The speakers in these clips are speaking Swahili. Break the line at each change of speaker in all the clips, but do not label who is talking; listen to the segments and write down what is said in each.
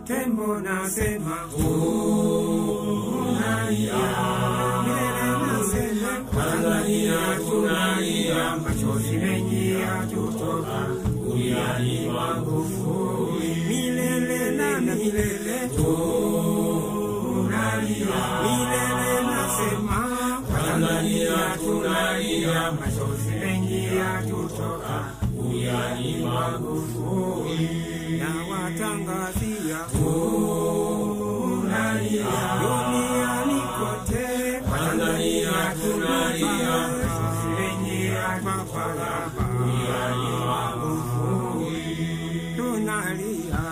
tembo nasema tunalia milele nasema Tanzania tunalia machozi mengi yatutoka kuliani Magufuli milele na milele tunalia milele nasema Tanzania tunalia machozi mengi yatutoka kuliani Magufuli na watangazia tunalia duniani kote Tanzania tunalia machozi mengi yatutoka kuliani Magufuli tunalia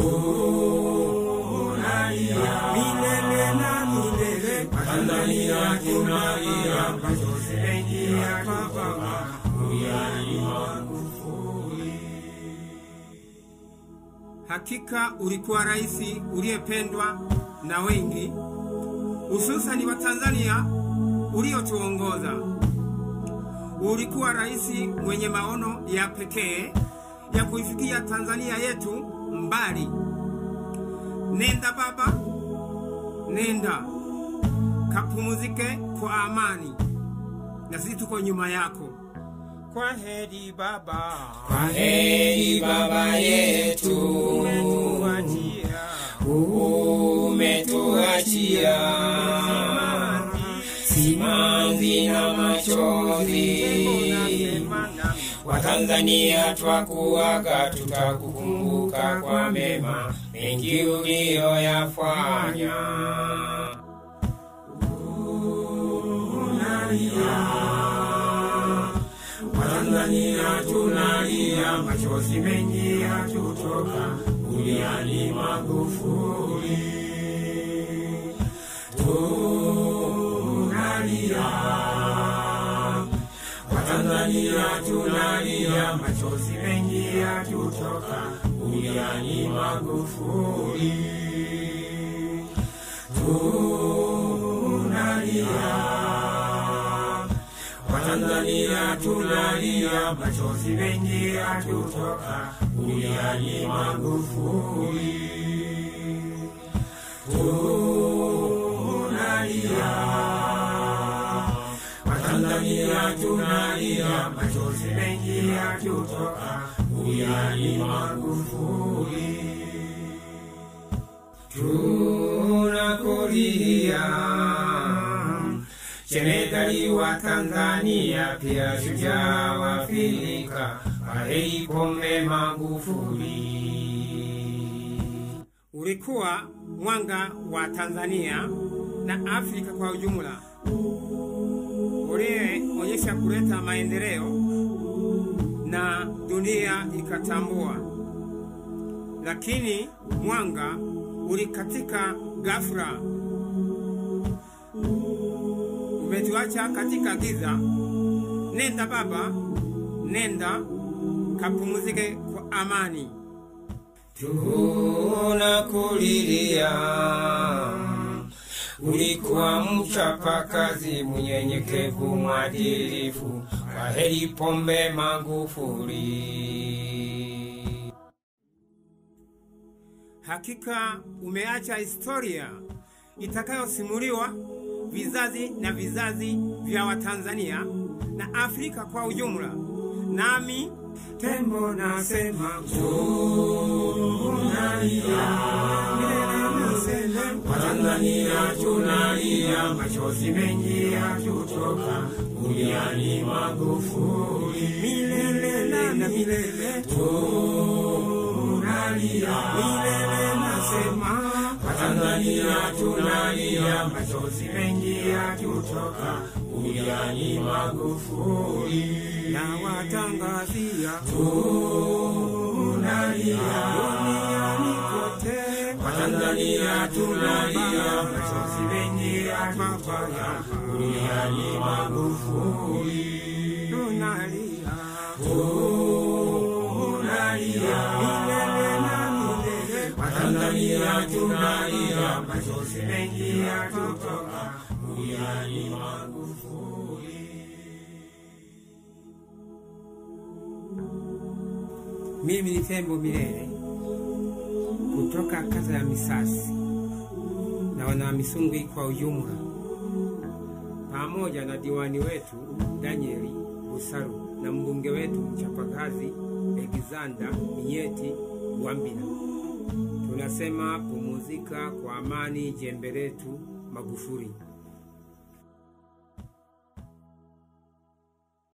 tunalia milele na milele Tanzania tunalia machozi mengi yatutoka kuliani Magufuli
Hakika ulikuwa rais uliyependwa na wengi, hususani wa Tanzania uliotuongoza. Ulikuwa rais mwenye maono ya pekee ya kuifikia Tanzania yetu mbali. Nenda baba, nenda kapumuzike kwa amani, na sisi tuko nyuma yako. Kwa heri baba,
Kwa heri baba yetu,
umetuachia
umetuachia simanzi na machozi. Watanzania twakuaga, tutakukumbuka kwa mema mengi uliyoyafanya. Watanzania tunalia, machozi mengi yatutoka, kuliani Magufuli. Tunalia, Watanzania tunalia, machozi mengi yatutoka, kuliani Magufuli. Tunalia Watanzania tunalia, machozi mengi yatutoka, kuliani Magufuli. Tunalia, Watanzania tunalia, machozi mengi yatutoka, kuliani Magufuli. Tunakulia Jemedari wa Tanzania pia shujaa wa Afrika, Aheri Pombe Magufuli.
ulikuwa mwanga wa Tanzania na Afrika kwa ujumla, uliyeonyesha kuleta maendeleo na dunia ikatambua. Lakini mwanga ulikatika ghafla, umetuacha katika giza. Nenda baba, nenda kapumzike kwa amani.
Tunakulilia, ulikuwa mchapakazi, mnyenyekevu, mwadilifu. Aheri Pombe Magufuli.
Hakika umeacha historia itakayosimuliwa vizazi na vizazi vya Watanzania na Afrika kwa ujumla. Nami tembo nasema tunalia, milele nasema
Watanzania tunalia, machozi mengi yatutoka, kuliani Magufuli.
milele na milele
Tunalia,
milele nasema
Watanzania tunalia, machozi mengi yatutoka, kuliani Magufuli.
na watangazia
Tunalia,
duniani kote
Watanzania tunalia, machozi mengi yatutoka, kuliani Magufuli.
tunalia
Tunalia,
milele na milele
Watanzania tunalia, machozi mengi yatutoka, kuliani Magufuli.
mimi ni tembo milele kutoka kata ya Misasi na Wanamisungwi kwa ujumla, pamoja na diwani wetu Danieli Busaru na mbunge wetu mchapakazi Alexander Minyeti Wambina. Tunasema pumuzika kwa amani, jembe letu Magufuli.